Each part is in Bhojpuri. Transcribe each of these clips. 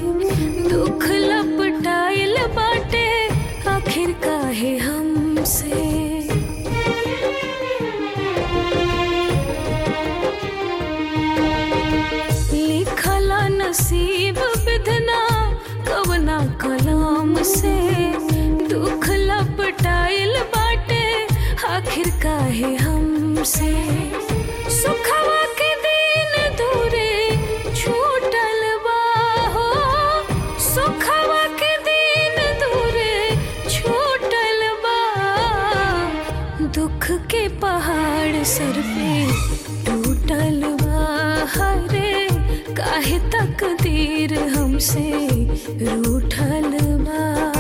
दुख लपटाइल बाटे आखिर काहे हमसे लिखला नसीब विधना कवना कलाम से दुख लपटाइल बाटे आखिर काहे हमसे सुखवा के दिन दूरे छूटल बा हो सुखवा के दिन दूरे छूटल बा दुख के पहाड़ सर पे टूटल बा हरे काहे तकदीर हमसे रूठल बा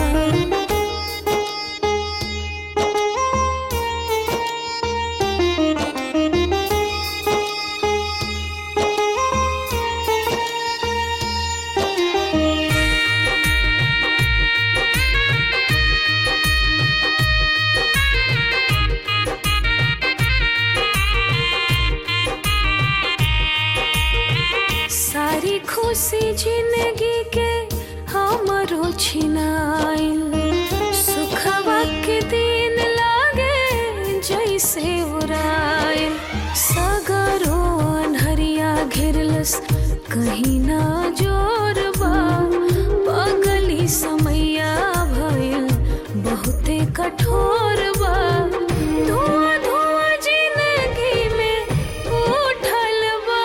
सारी खुशी जिंदगी के हमरो छिनाइल सुखवा के दिन लागे जैसे उड़ाइल सगरो अनहरिया घेरलस कहीं ना जोरबा पगली समैया भइल बहुते कठोर बा धुआं धुआं जिंदगी में उठल बा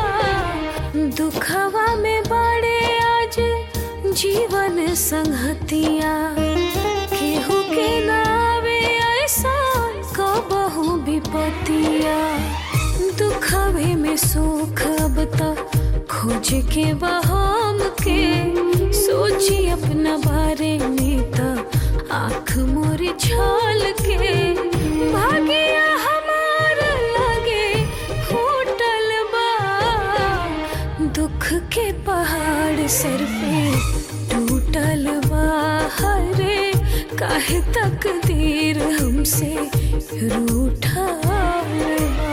दुखवा में बड़े आज जीवन संगतिया केहू के नावे ऐसा कबहू विपतिया दुखवे में सुख अब तक खोज के बहाम के सोची अपना बारे में त आँख मोर छाल के भागिया हमार लगे फूटल बा दुख के पहाड़ सर पे टूटल बा हरे काहे तकदीर हमसे रूठल बा